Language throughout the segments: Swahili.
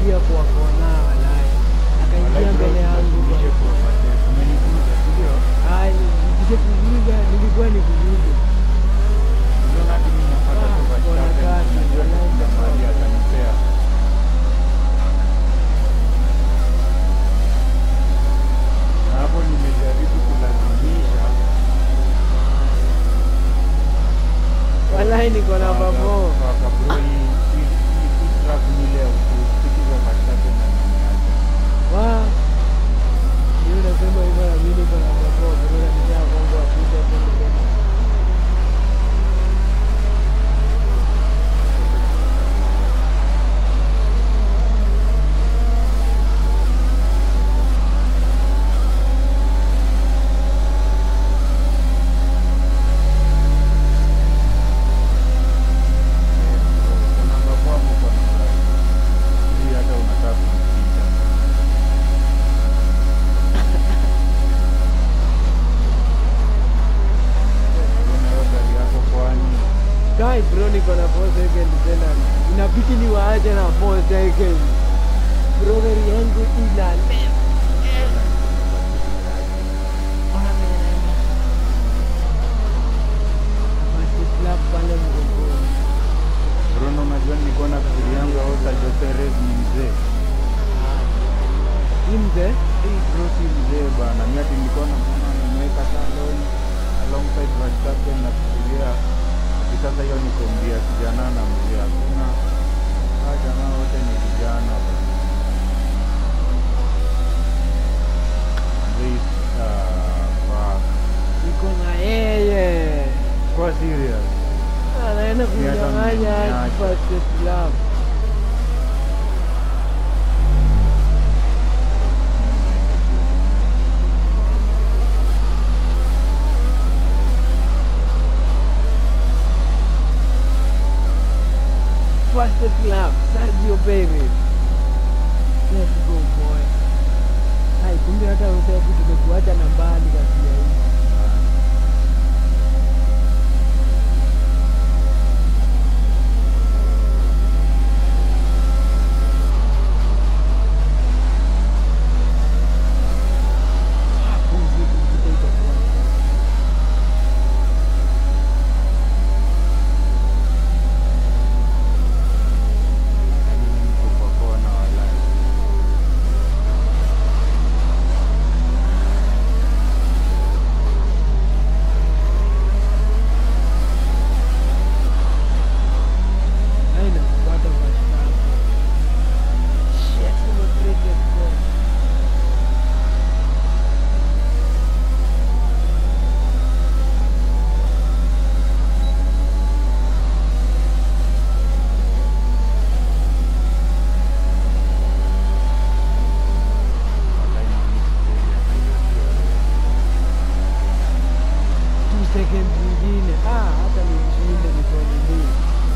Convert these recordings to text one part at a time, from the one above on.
akaingia kwa kona walai, akaingia mbele yangu Ai, nikije kuvuga nilikuwa ni kuvuga hapo nimejaribu kulazimisha walai, niko na babo wa hiyo nasema hivyo na mimi niko na babo, ndio nisha bongo apita tena tena. Guy bro, niko na 4 second tena, inabidi niwaache na 4 second. Bro, gari yangu ina First slap pale mgongoni. Bruno, unajua nilikuwa na fikiri yangu Ota Joseres ni mzee. Hii mzee Hii bro si mzee bana, mimi ati nilikuwa namuona nimeweka salon alongside Verstappen na kufikiria ati sasa hiyo ni kombia kijana na mzee, hakuna hawa jamaa wote ni vijana bana. Mzee uh, fuck. niko na yeye Kwa serious. anaenda Ni hata kunyang'anya mniache. first slap. First slap, Sergio Perez. Let's go boy. Hai, kumbe hata useku tumekuacha na mbali kati ya hii. Pumzi kupita itakuwa. Niko kwa kona walai. Haina kupata mashtaka. Shit, nimebreak bro. Walai ni Two seconds zingine. Ah, hata nishinde mikono mbili.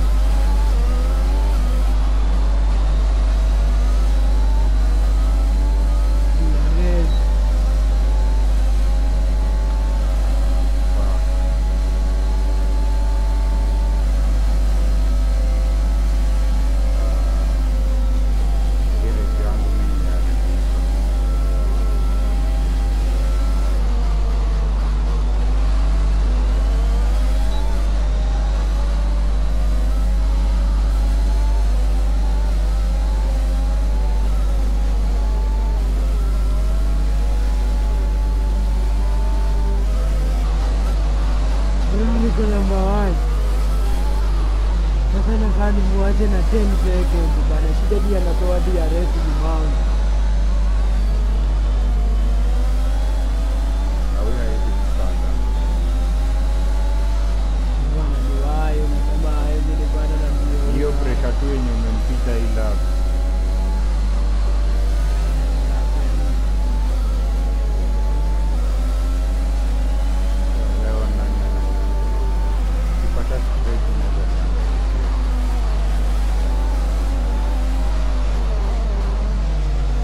Red. fuck. Ile yangu mimi imeharibika. Mimi niko namba one. Sasa nakaa nimuache na 10 seconds bana. Shida dia anatoa dia rest mount. Na huyo hawezi kupanda. Bwana ni wayo nasema hawezi nipanda na mbio. Hiyo pressure tu yenye umempita ila leo nani ana- ukipata straight unaweza shangaa. 1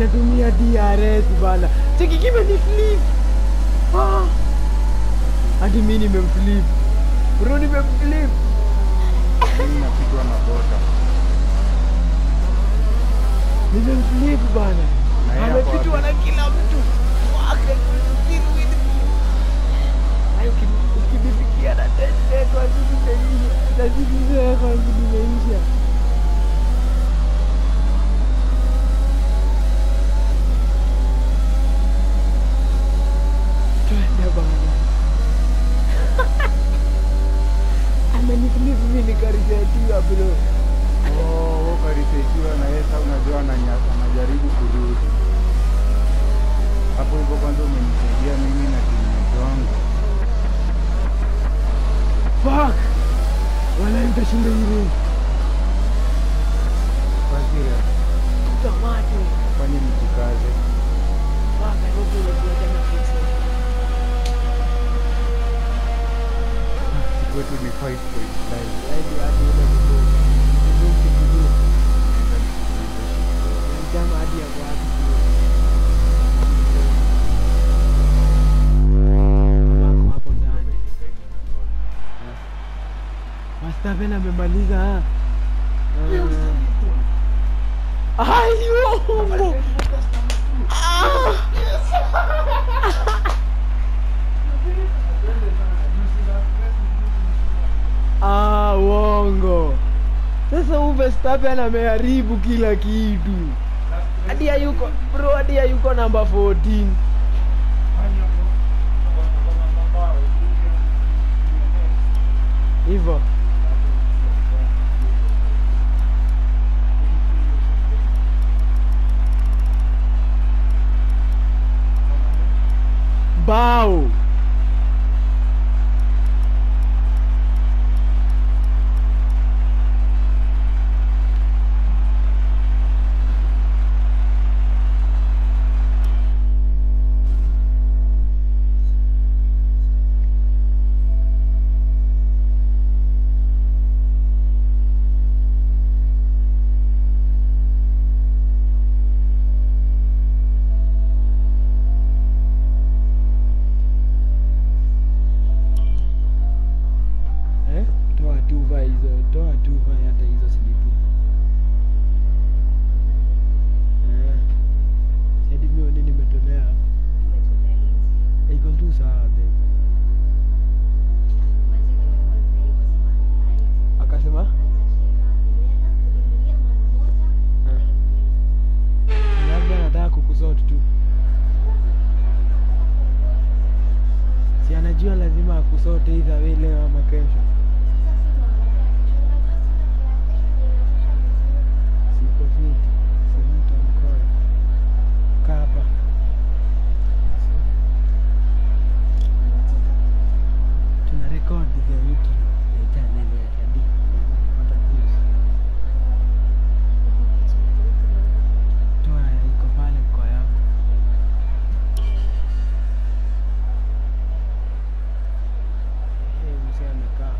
anatumia DRS bana. Cheki kime ni flip. Ah. Hadi mimi nimemflip. Bro nimemflip. Mimi napigwa na bota. Nimemflip bana. Na yeye hapo Amepitwa wapi? na kila mtu. Fuck, I could still win. Hayo uki- ukinifikia na 10 seconds zimeisha. Na sisi seconds zimeisha. Twende bana. Ameniflip mimi nikarisetiwa bro. Oh, wewe ukarisetiwa na yeye sasa unajua ananyasa anajaribu kurudi. Hapo hivyo kwanza umenisaidia mimi na teammate wangu. Fuck. Wala nitashinda hili. Basi Tomato. fanye mjikaze. Fuck, I hope umekuwa jana fix it. Kwetu ni 5.9. Yaani hadi ile mdogo. Mdogo kidogo. Jamaa hadi yako wapi bro? Wako hapo ndani. Verstappen amemaliza ah. Ah. Ai, uongo. Ah, uongo. Sasa huyu Verstappen ameharibu kila kitu. Hadi hayuko bro, hadi hayuko namba 14. Hivyo. Bao. Eh? Toa tuva hizo, toa tuva hata hizo silipu. Eh. Hadi mimi nimetolea. Iko tu sawa babe. Akasema? Labda anataka kukusort tu. Si anajua lazima akusote either way leo ama kesho. Siko fiti. Simuta mkono. Kaa hapa. Tuna record the wiki ya channel ya Shadi. Kupata views. Toa iko pale kwa yangu. Hey, mzee amekaa.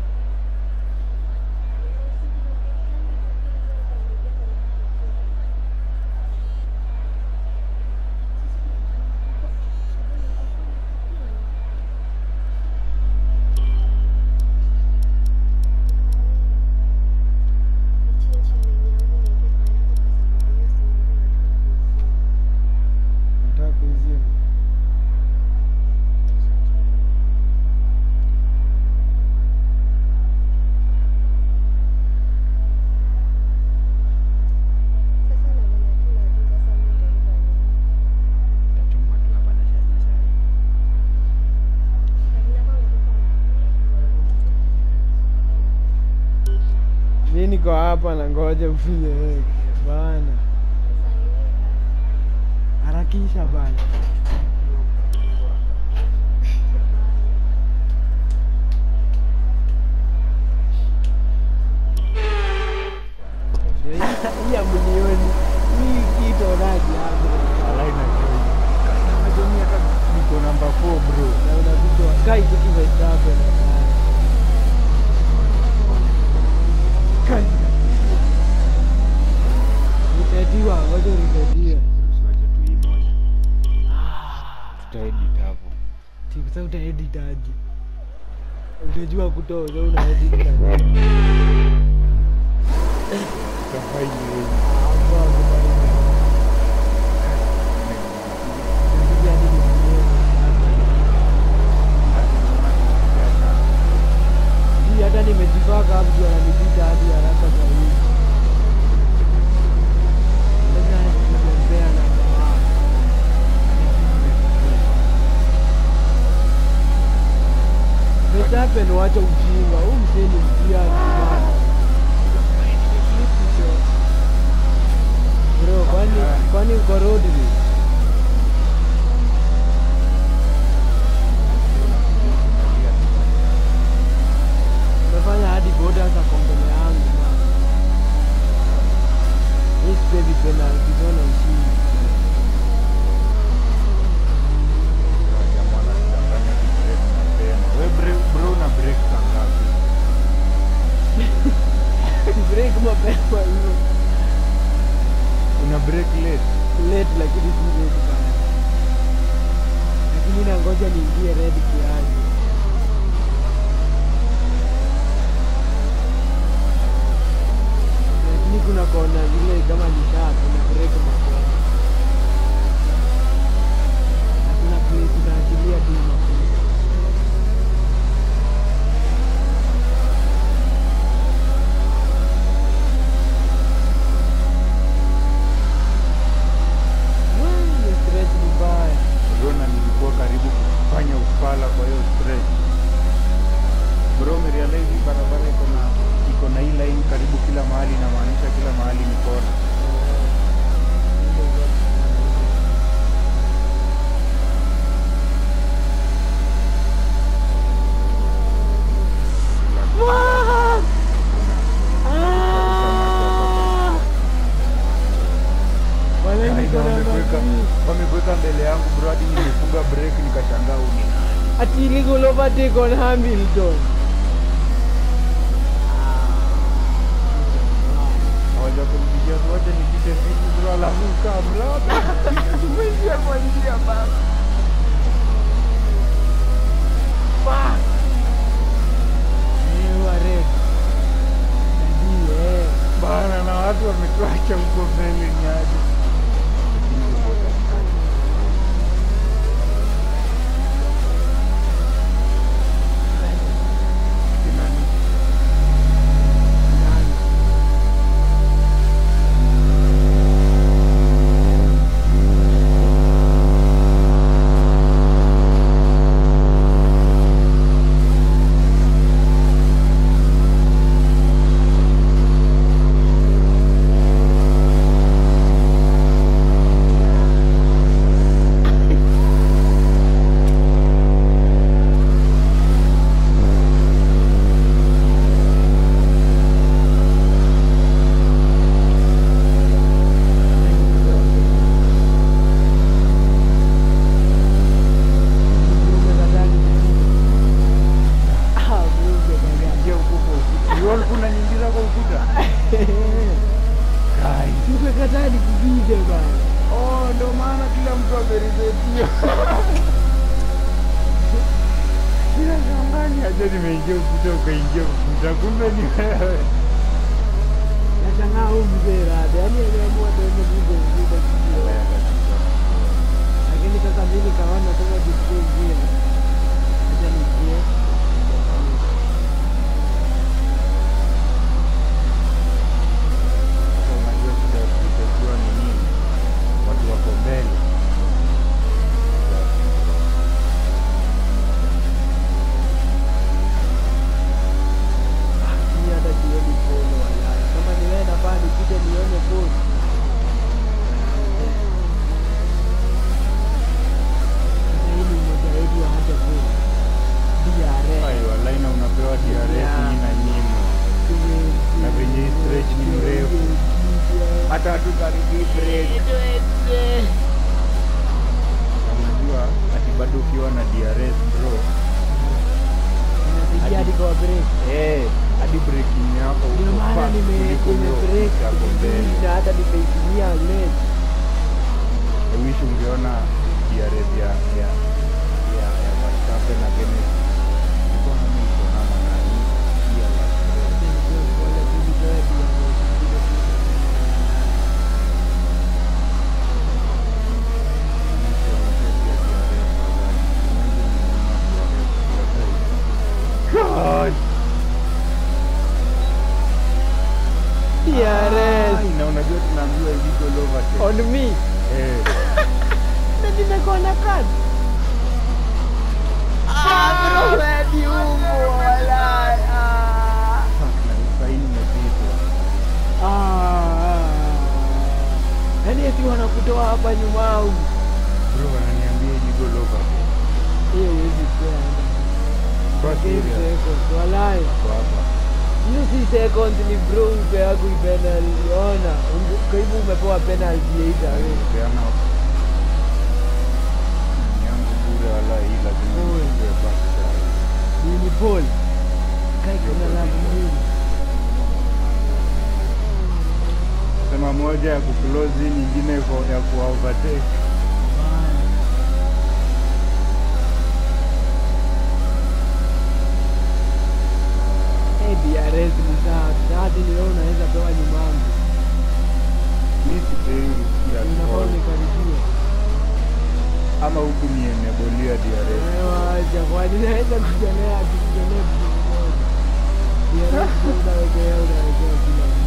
Nataka kuizima. Tachomwa tu hapa na Shadi sasa. Mi niko hapa na ngoja ufanye bana. Harakisha bana. Ndio hii- Hii amunioni. Hii kitu onaje hapo? Alai na join. Natumia kama Niko namba 4 bro. na unavijua kai kitu Verstappen na kai. Nitatiwa, ngoja nitatia. Usiwache tu edit aje utajua kutoa so una edit aje Kafaili wengi. Hapo akubariki. Inabidi hadi nitumie hii hata nimejipaka hapo juu ananipita hadi haraka zaidi sasa nikitembea na jamaa Verstappen wacha ujinga huu mzee ni mtia sana bro kwani kwani uko road race? umefanya hadi boda za kombele yangu na hii sipendi penalty naona ushindi Jamaa anachanganya kibreak mapema. We bre- bro una break saa ngapi? break mapema hiyo Una break late? late lakini si late sana lakini nangoja niingie red kiasi lakini kuna kona zile kama ni sharp una break mapema na kuna place unaachilia tu mafuta Wee, hiyo stretch ni mbaya Rona nilikuwa karibu kufanya ufala kwa hiyo stretch. Bro, umerealize hii barabara iko na iko na hii line karibu kila mahali, inamaanisha kila mahali ni kona. Fuck! Ah! Wale Ai, niko na wamekuweka- maji. Wamekuweka mbele yangu bro, hadi nilifunga break nikashangaa huu ni nani. Ati illegal overtake on Hamilton. Hawaja kurudishia wote nipite vitu bro, alafu kaa mraba. Tumeingia kwa njia bana. Fuck! Eh, wa red. Dadi, eh. Bana na watu wametuacha huko mbele ni aje. Lakini tuko katikati. Kina ni- Nani? Mjumbe kadhaa Ah, mjumbe kadhaa. Ingia huko kwa ukuta. Uliona kuna nyingiza kwa ukuta? Kai. Mjumbe kadhaa nikupige bana. Oh, ndo maana kila mtu ameridhetia. Kila shangani aje nimeingia ukuta ukaingia ukuta, kumbe ni wewe. Nashangaa huyu mzee rada, yaani ameamua tuende kuja kuja kuja. Lakini sasa mimi nikaona nataka kuchukua njia. Acha niingie. Sasa unajua shida ya kuitakiwa ni nini? Watu wako mbele. Mimi hata sioni polo walai. Kama ni wewe nafaa nipite nione polo. Sasa hii ni mmoja wetu wa hata polo. DRS. Ai, walai na unapewa DRS Yeah. hii na nyimo. Na venye hii stretch ni mrefu. Hata hatukaribii break. Na unajua ati bado ukiwa na DRS bro, Inasaidia hadi kwa break. eh, hadi breaking yako Ndio uko maana fast nime kuliko nime hiyo break yako mbele. vizuri na hata nimeitumia lens. I wish ungeona DRS ya ya ya ya Verstappen yote na Kenneth. Nilikuwa na mimi niko na nani pia la Fred. Mwisho wa kesi ya DRS nadhani. Mwanzo nimeona DRS God. DRS Ai, na unajua tunaambiwa illegal overtake. on me. Eh, Na nimekona kadi. Ah, bro, hadi huko walai. Ah. na usaini umepitwa. Ah. Yaani eti wanakutoa hapa nyuma au Bro, wananiambia illegal overtake. hiyo huwezi kwenda. Kwa Game serious. seconds, walai. Kwa hapa. hiyo si seconds ni bro upeagu penalty ona unge- kwa hivyo umepewa penalty either way Peana yangu bure wala hii lazima Bure. nichukue back side. nini Paul kai kuna labu mbili Sema moja ya kuclose hii nyingine iko- ya ku overtake. Eh, DRS ni sawa hadi leo unaweza pewa nyumangu Mimi sipei ya unafaa call. unikaribie ama huku ni enebolia DRS. wacha kwani naweza kujonea tukujonea kitu kimoja DRS ndio unawekea unawekea kila mtu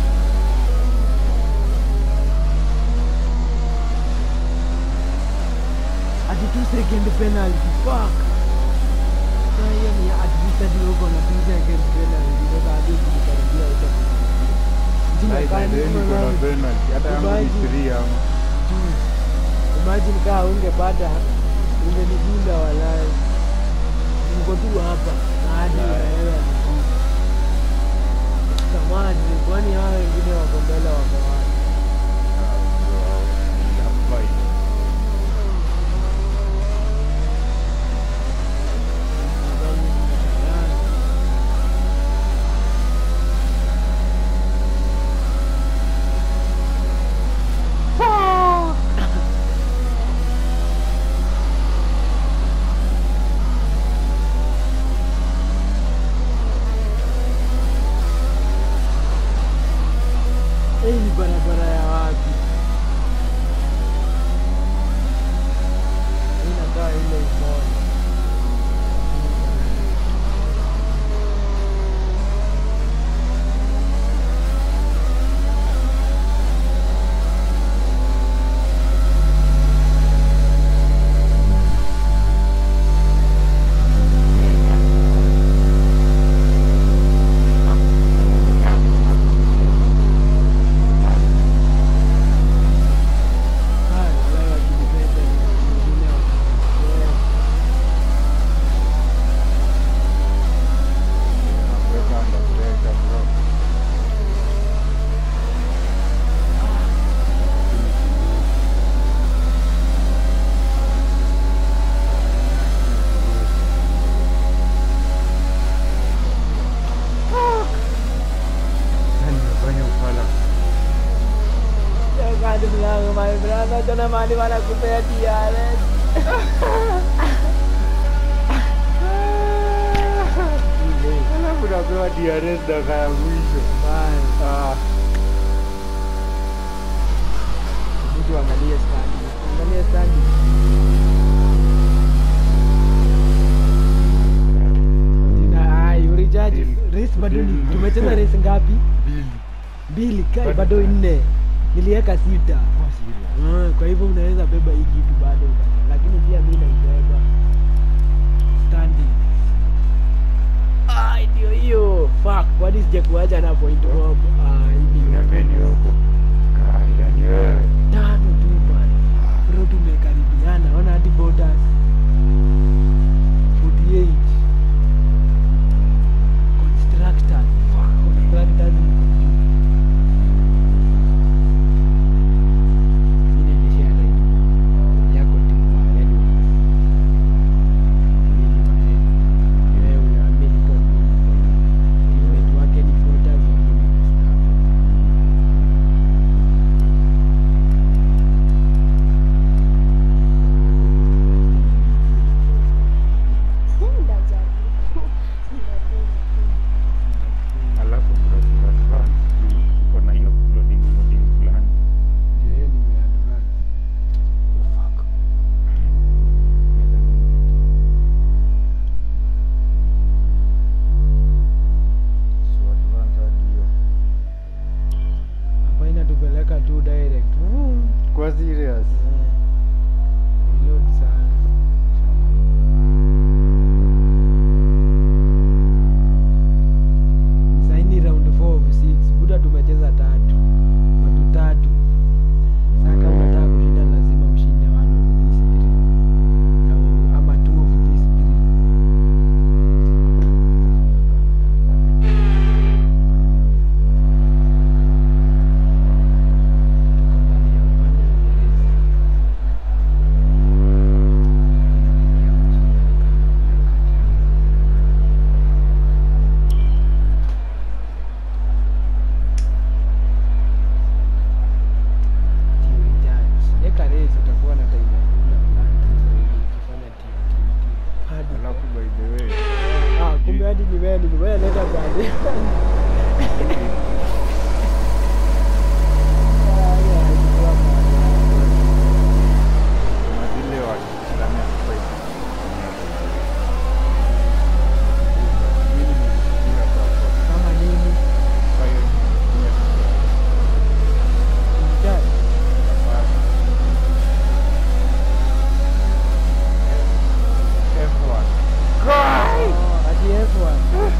ati two second penalty fuck sasa hiyo ni at least hadi uko na two second penalty sasa hadi ukikaribia Sai by the way niko na penalty. Hata yangu ni Imagine. three ama. imagine kaa ungepata ungenigunda walai niko tu hapa na hadi Walai. unaelewa vizuri samani kwani hawa wengine wako mbele wako wapi Ah, bro, inafai. Nadhani mnashindana. Hii ni barabara ya wapi? Hii inakaa ile umoja. Haya, wale wakijipenda ni wengine wakijipenda. Nakuweka under pressure, bro. Sasa nimefanya ufala. Kadi mlango my brother, tuna mali wanakupea DRS. Ile, Alafu napewa DRS dakika ya mwisho. mbaya. Ah, Mtu angalie standi. Angalie standi. Sina ai, urijaji. Deal. Race bado ni Deal. tumecheza race ngapi? Bili. Mbili, kai Bado- bado nne. Niliweka sita. Kwa serious. Mm, kwa hivyo unaweza beba hii kitu bado uka- lakini pia mi naibeba standing Ah, ndio hiyo fuck kwani sijakuacha na point mob Ah, hii ndio. Niambeni huko. Kaida ni wewe. tano tu bana bro tumekaribiana ona hadi borders 48 constructors fuck constructors ni kwa juu. Mimi naendeshea gari yako timu wa Edwards. Mimi mazee. Ni wewe unaamini kwa nini? Teammate wake ni Bottas wa mimi Verstappen. inakupeleka tu direct Vroom. Kwa serious. Eh. Reload sana saini round 4 of 6 buda tumecheza tatu watu tatu saka unataka kushinda lazima ushinde one of these three Au- ama two of these three Tuko ndani ya upande wa Uingereza. Inakuja kushinda kama wakati Team judge. Eka race utakuwa na time ya kuunda plan ukifanya team team team. Hadi Alafu by the way, ah, kumbe hadi ni wewe ni wewe leta bande. Ah, yeah, ilikuwa bande. kuna zile wakishindana ya fight. Mimi nimesikia hapa Kama nini? fire engineer. Team judge. Hapana. F1. Oh, ati F1.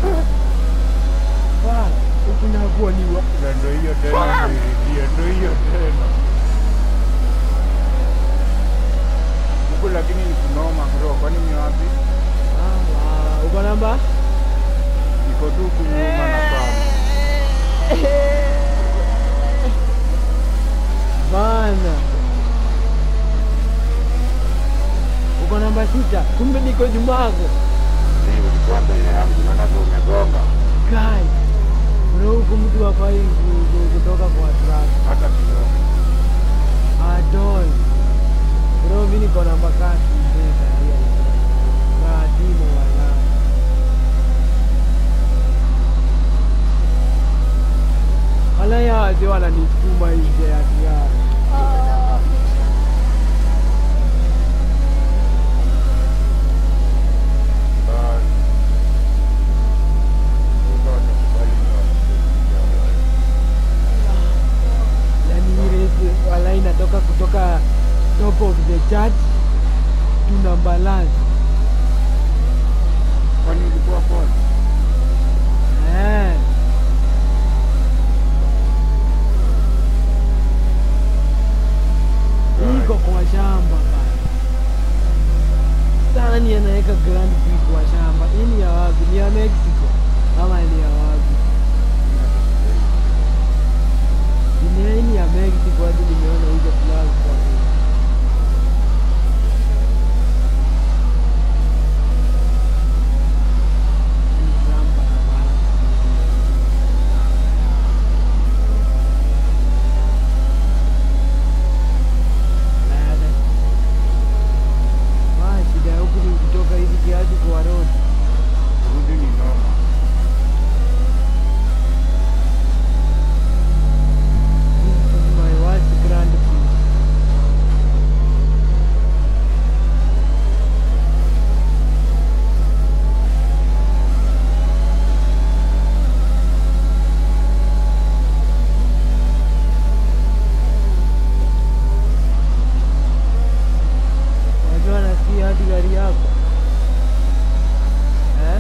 Fuck, huku nakuwa ni wa Na ndo hiyo tena nilirudia, ndo hiyo tena. Huku lakini ni kunoma bro, kwani ni wapi? Ah, wow. Uko namba? Iko tu huku nyuma na pale. Bana. Uko namba sita. Kumbe niko nyuma yako. Mimi ulikuwa mbele yangu, naona ndio umegonga. Kai. Bro, huku mtu hafai ku- ku- kutoka kwa track. Hata kidogo. Adol. Bro, mimi niko namba kati. Mbele ya Na timu wala. Wala ya wazee wananisukuma nje ya kiara. Basi. Mungu atakubali na watakubali. yani hii race wala inatoka kutoka top of the chart to number last Kwani ulikuwa pole? eh. iko kwa shamba bana. sana ni anaweka grand prix kwa shamba hii ni ya wapi ni ya mexico ama ni ya wapi Dunia hii ni ya mexico hadi nimeona hizo flag kwa Ni Trump anabana. Baada. Ah, shida ya huku ni kutoka hivi kiasi kwa road. Kurudi ni noma. This is my worst Grand Prix. Wajua nasikia hadi gari yako eh?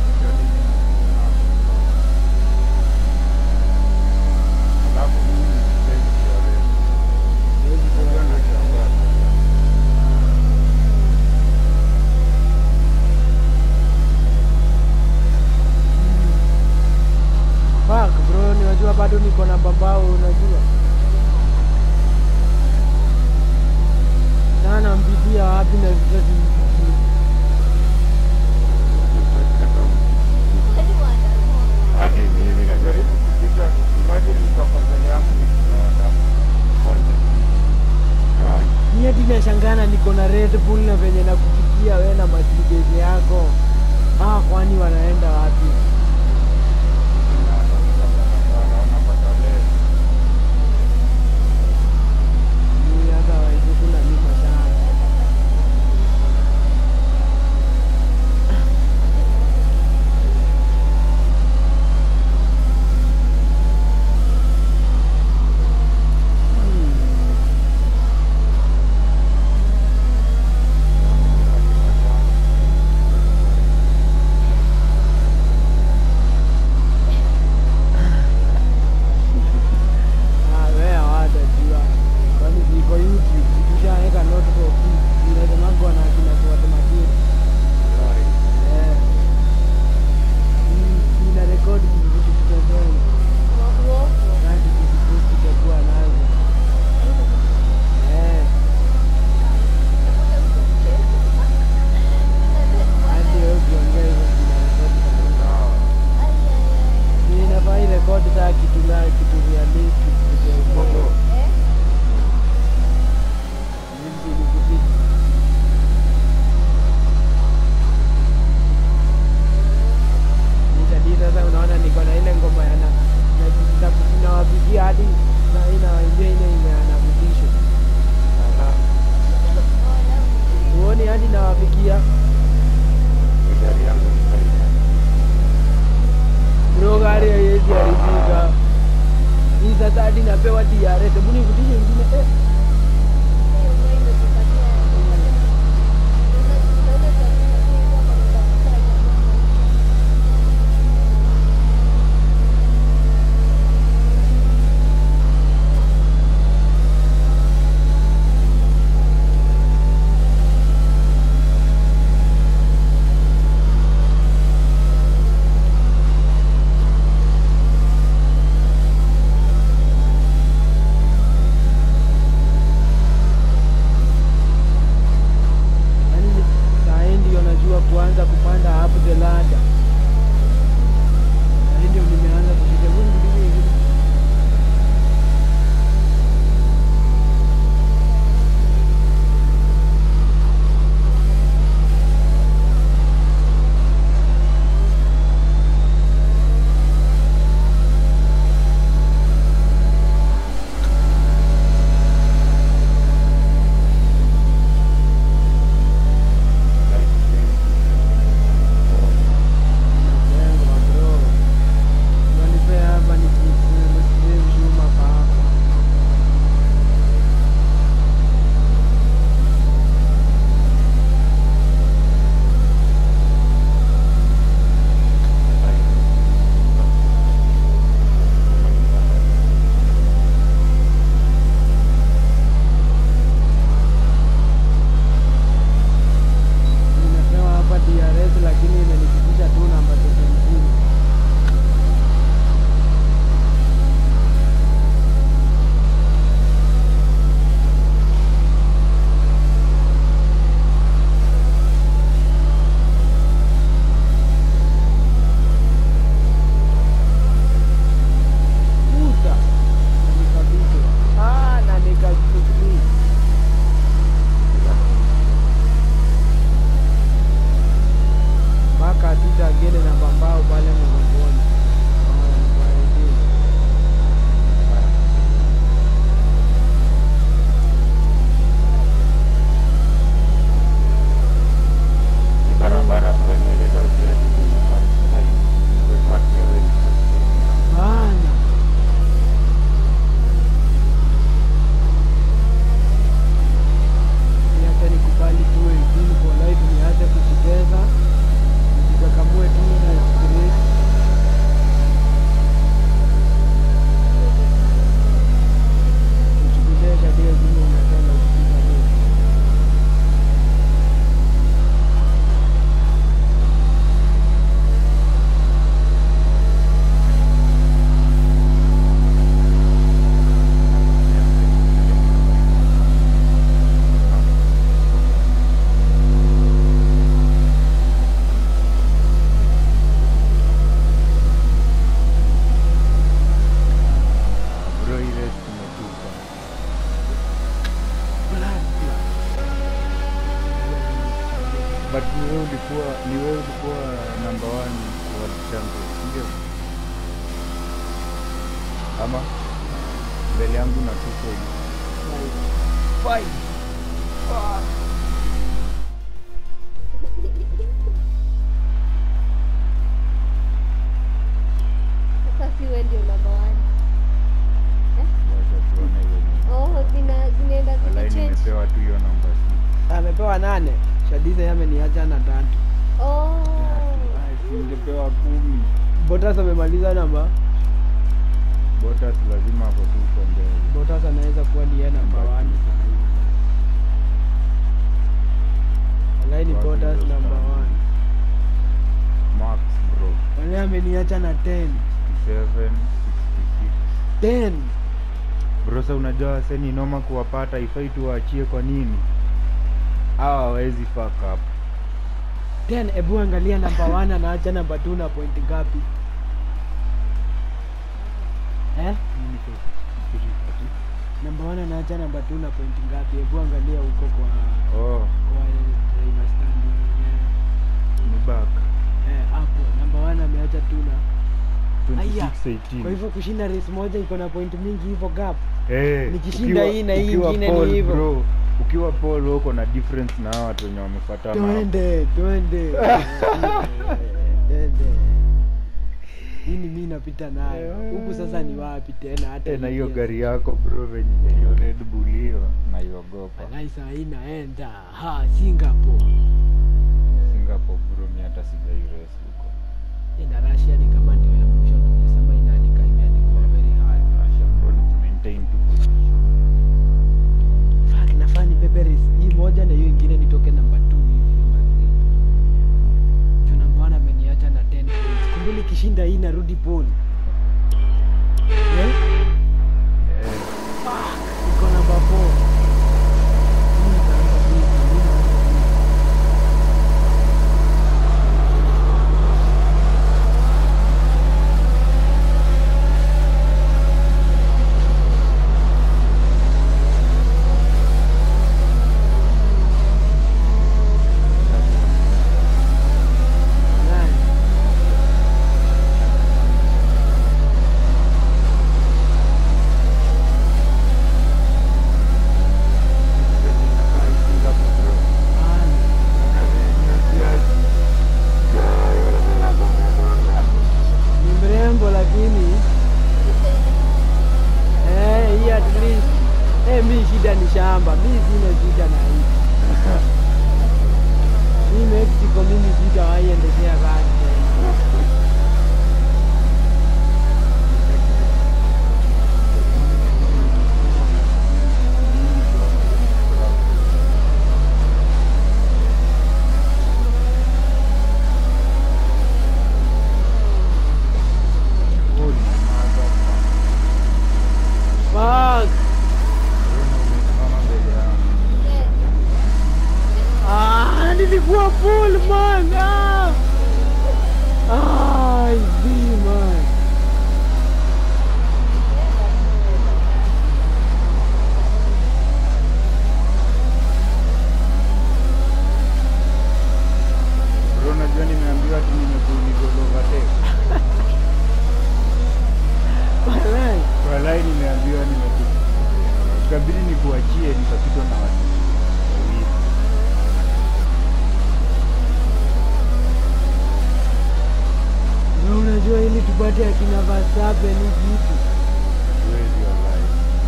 Alafu mimi ni mpenzi wa wewe. Siwezi Hiyo kuona. ndio shangazi. Fuck bro, ninajua bado niko na mbambao, unajua sana mpitia wapi na vitu simpitii. Hadi mimi najaribu kupita, imagine nitoka mbele yangu nikiona Ai, Ni hadi nashangana niko na Red Bull na venye nakupitia we na Mercedes yako. Ah, kwani wanaenda wapi? Wanapata leo. Mimi hata waizuku na lima sana. hadi napewa DRS. Hebu nivutishe ingine eh. Yaani saa hii ndio najua kuanza kupanda up the ladder. Saa hii ndio nimeanza kushika Mungu ndiye ingine. Napendwa bro. Unanipea hapa nikisema chuma hapa. Nimepewa hapa DRS lakini imenifikisha tu namba 17. Puta. Na nikabishwa. Ah, na nikachukua. mpaka atita agende na mbambao pale mgongoni. Ah, nibaridi. barabara kuendeleza utaratibu Bana. Niache nikubali tu wengine for life, niache kujiteza, nijikakamue tu na spirit. Usichukulie tabia zile unapenda usichukulie. bro ile tumetupa but ni wewe ulikuwa ni wewe ulikuwa number one world champion ndio ama mbele yangu na tuko Fight. Fuck. Sasa si wewe ndio number one. wacha tuone venye Oh, zina zinaenda walai zikichange. nimepewa tu hiyo namba si amepewa nane shadiza yeye ameniacha na tatu Oh. singepewa kumi botas amemaliza namba botas lazima ako tu uko mbele botas anaweza kuwa ndiye namba Namba one two. walai ni Wapi botas ndio namba stand? one max bro walai ameniacha na 10 67 66 10 brosa unajua waseni noma kuwapata ifai tuwaachie kwa nini hawa hawawezi fuck up 10 ebu angalia namba 1 anaacha namba 2 na point ngapi eh namba 1 anaacha namba 2 na point ngapi hebu angalia huko kwa oh kwa driver standing yenyewe ni back eh hapo namba 1 ameacha 2 na 26 Aya, 18 kwa hivyo kushinda race moja iko na point mingi hivyo gap Eh, nikishinda ukiwa- hii na hii ukiwa ingine ni Paul, hivyo. bro, ukiwa Paul wewe uko na difference na hawa watu wenye wamefuatana hapo. twende twende twende hii ni mi napita nayo huku sasa ni wapi tena hata Eh, na hiyo hii gari yako bro venye hiyo Red Bull hiyo naiogopa Walai saa hii naenda ha Singapore Singapore bro mi hata sijai race huko ina Russia ni kama ndio ya mwisho nimesema inaandika imeandikwa very high Russia bro ni maintain tu position fuck nafaa nibebe race hii moja na hiyo ingine nitoke namba 2 hivi namba 3 juu namba 1 ameniacha na 10 points kumbe nikishinda hii narudi pole eh eh iko namba 4 mimi nitaanza hivi mimi naanza hivi Nine. ni mrembo lakini eh, hii at least eh, mi shida ni shamba, mi sina shida na hii hii Mexico, mimi sitawahi endeshea gari tena. Fuck. Ah, nilikuwa full man. Ah. Ah, I see man. bro najua nimeambiwa ati nimekuuliza overtake Walai. walai nimeambiwa nimeku ikabidi nikuachie nikapitwa na watu wawili Na unajua ili tupate akina Verstappen ni kitu. Huwezi walai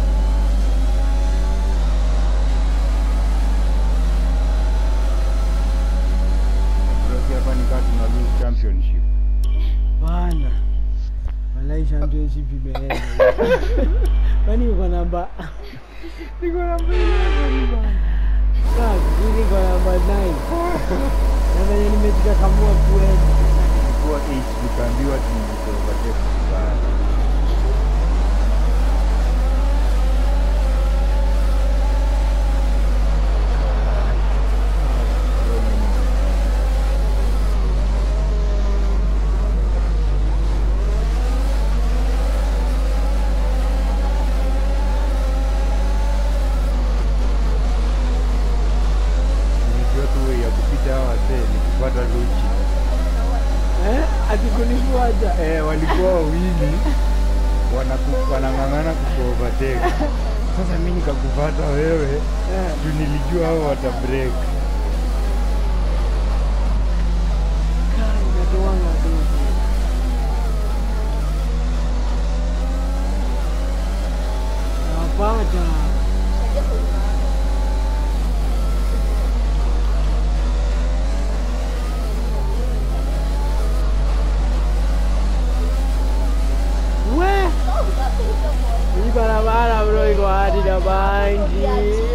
bro si hapa nikaa tuna lose championship Bana. Walai championship imeenda. Kwani uko namba Niko namba 11 bana. Fuck, mimi niko namba 9. Na venye nimejikakamua kweli. ilikuwa 8 tukaambiwa tumeku overtake vibaya Nilijua tu way ya kupita hawa wasee ni kupata luchi Eh? Akikunifuata. eh, walikuwa wawili wanaku- wanang'ang'ana kukuovertake. Sasa mi nikakupata wewe Eh. juu nilijua hao wata break. Kai, inatoanga dogo. Napata. We. Hii barabara bro iko hadi na bangi.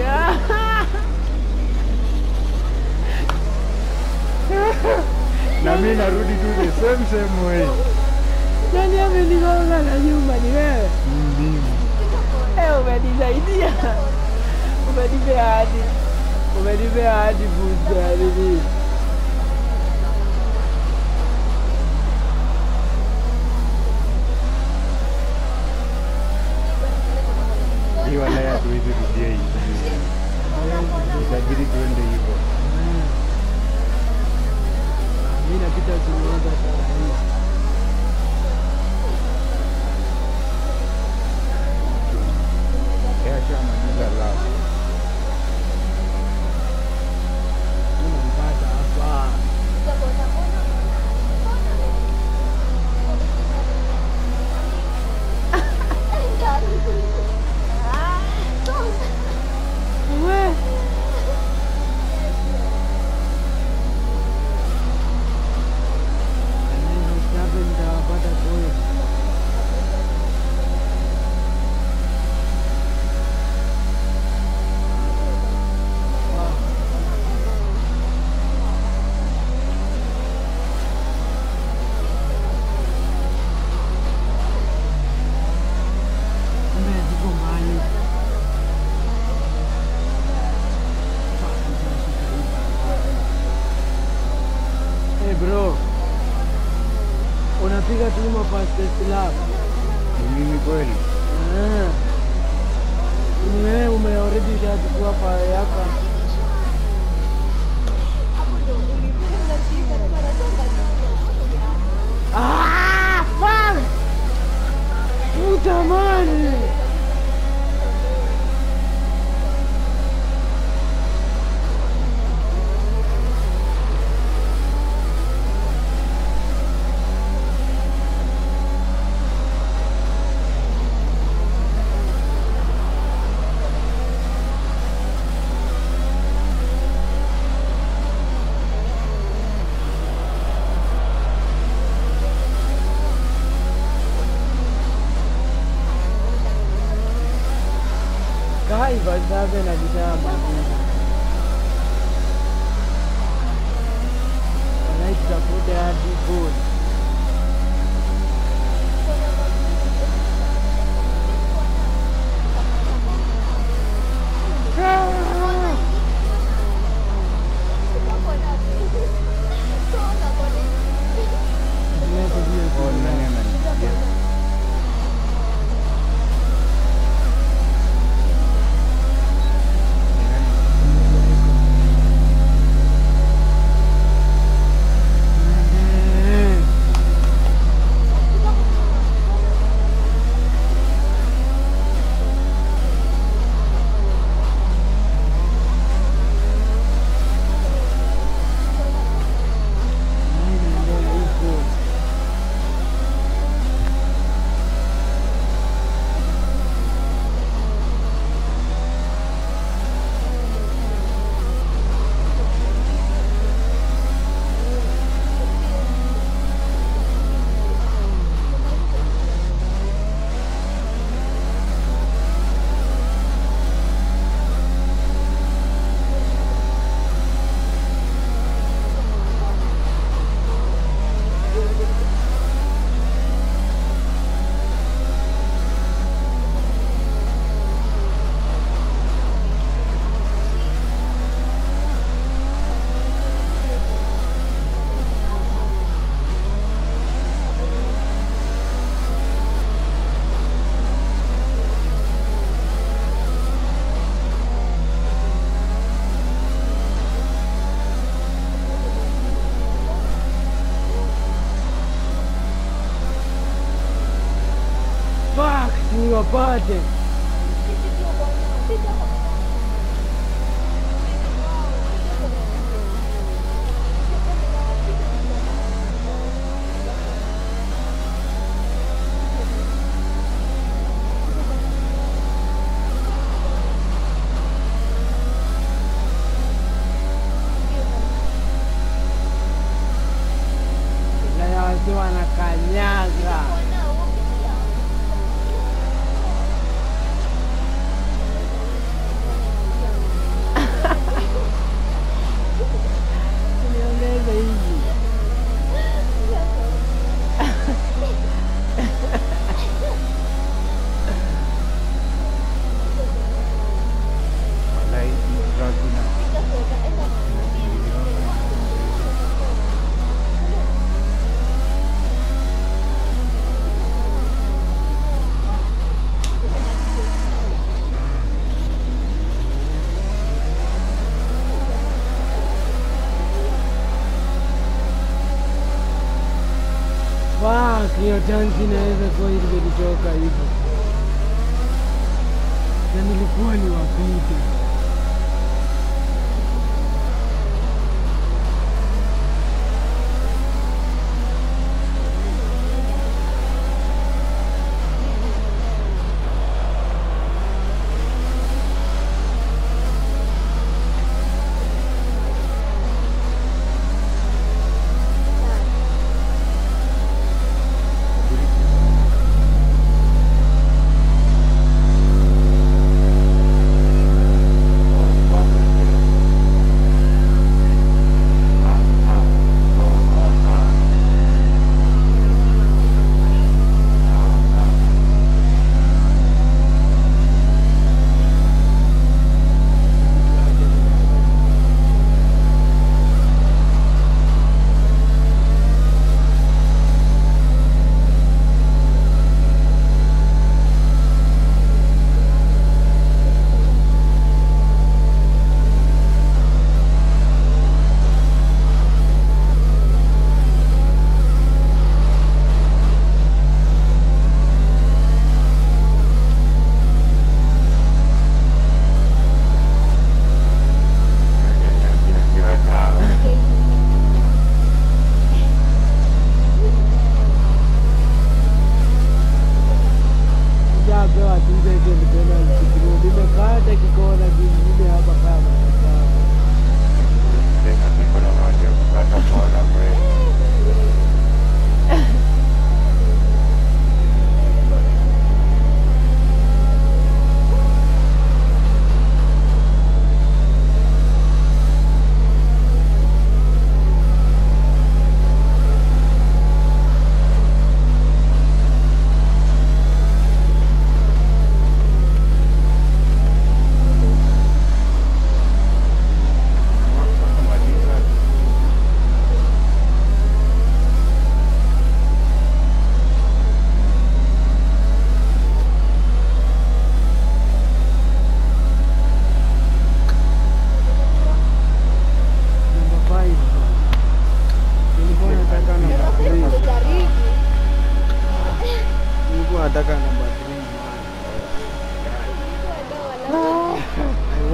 Na mi narudi tu the same same way. Nani amenigonga na nyuma ni wewe? Mimi Eh, umenisaidia. Umenipea hadi. Umenipea hadi boost ya nini? hii wala ya tuwezi rudia hii. Itabidi tuende hivyo. Mimi napita Suruga saa hii. Yashamaliza la. Unampata hapa. maybe utachukua pawe yako Ah, fuck! Utamani! Kai Verstappen alishamaliza. Wanaitafute hadi goal. Oh, nani ananisikia? Ni nani? Eh. Nini mbona iko? Fuck, niwapate. Ulaya wasi wanakanyaga. Niongeze hivi. Walai, hii truck ina- Fuck, hiyo tanki inaweza kuwa ilitoka hivyo. Na nilikuwa niwapite.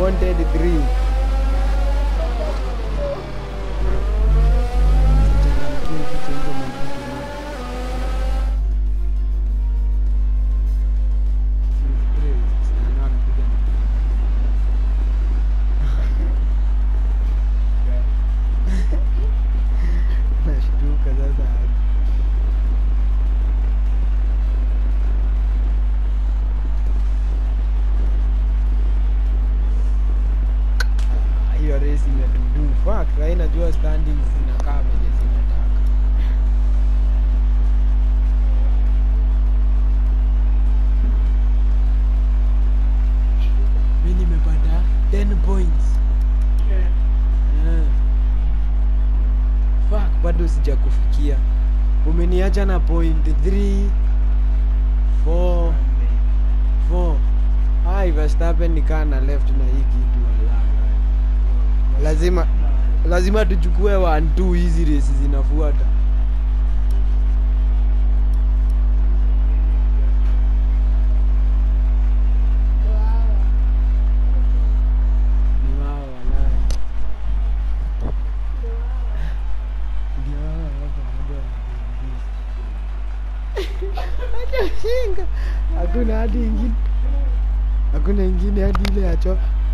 wanted three Changamkie vitu hizo mavitu moja. nashtuka sasa Ah, hiyo race imetudu fuck sasa najua standings zinakaa venye zinataka mi nimepata 10 points Eh. fuck bado sijakufikia umeniacha na point 3 4 4 ai Verstappen nikaa na left na hii kitu wala. lazima lazima tuchukue 1 2 hizi race zinafuata ni wao walai ndio wao hapa moja Acha ujinga. hakuna hadi ingine hakuna ingine hadi ile ya cho